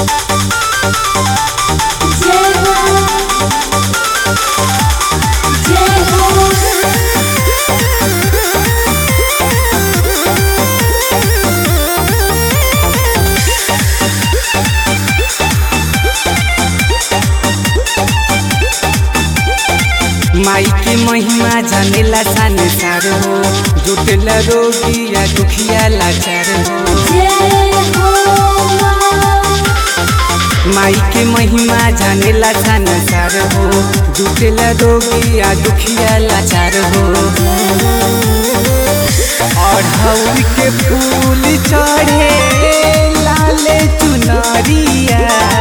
जय हो जय हो माई के महिमा जानेला संसार हो जुटेला रोगी या दुखिया लाचार हो जय हो माँ माई के महिमा जानेला संसार हो जुटेला रोगी या दुखिया लाचार हो अढ़ौल के फूल चढ़े लाले चुनरिया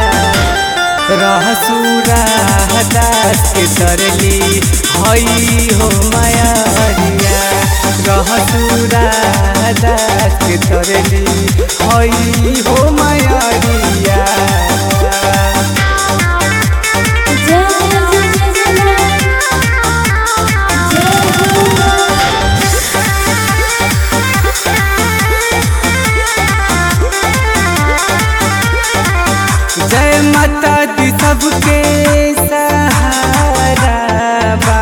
रहसुरा दास के तरली हई हो मायरिया रहसुरा दास के तरली हई हो मायरिया जय जय जय जय जय जय हो जय माता दी सबके सहारा बा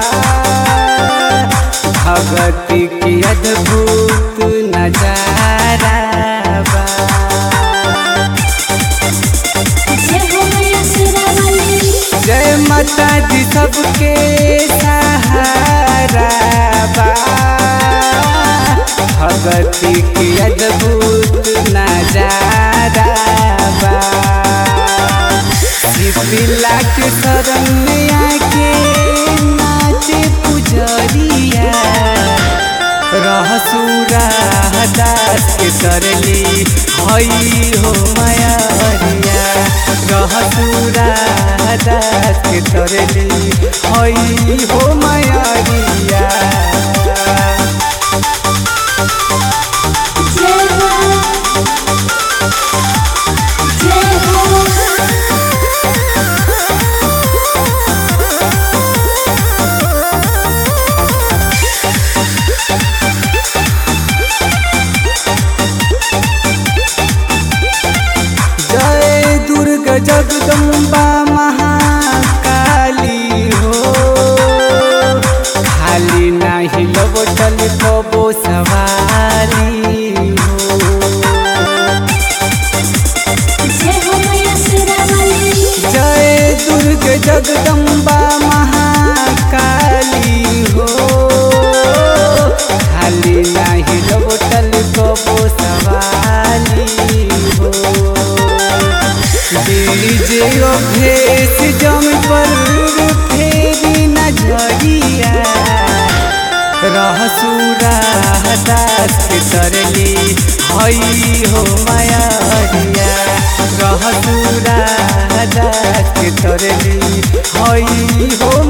भगती की अद्भुत नजारा बा जय हो मैया शेरावाली जय माता दी सबके सहारा बा भगती की अद्भुत नजारा बा शिवला के शरण में आके नाचे पुजरिया रहसुरा दास के तरली हई हो मायरिया रहसुरा दास के तरली हई हो मायरिया जय हो जय हो जय दुर्गा जगदम्बा महाकाली हो खाली नाही लबटल कबो सवाली हो जय हो मैया शेरावाली जय दुर्गा जगदम्बा महाकाली हो खाली नाही लबटल कबो सवाली हो डीजे भेस जम पर फेरी नजरिया रहसुरा दास के तरली हई हो मायरिया रहसुरा दास के तरली हई हो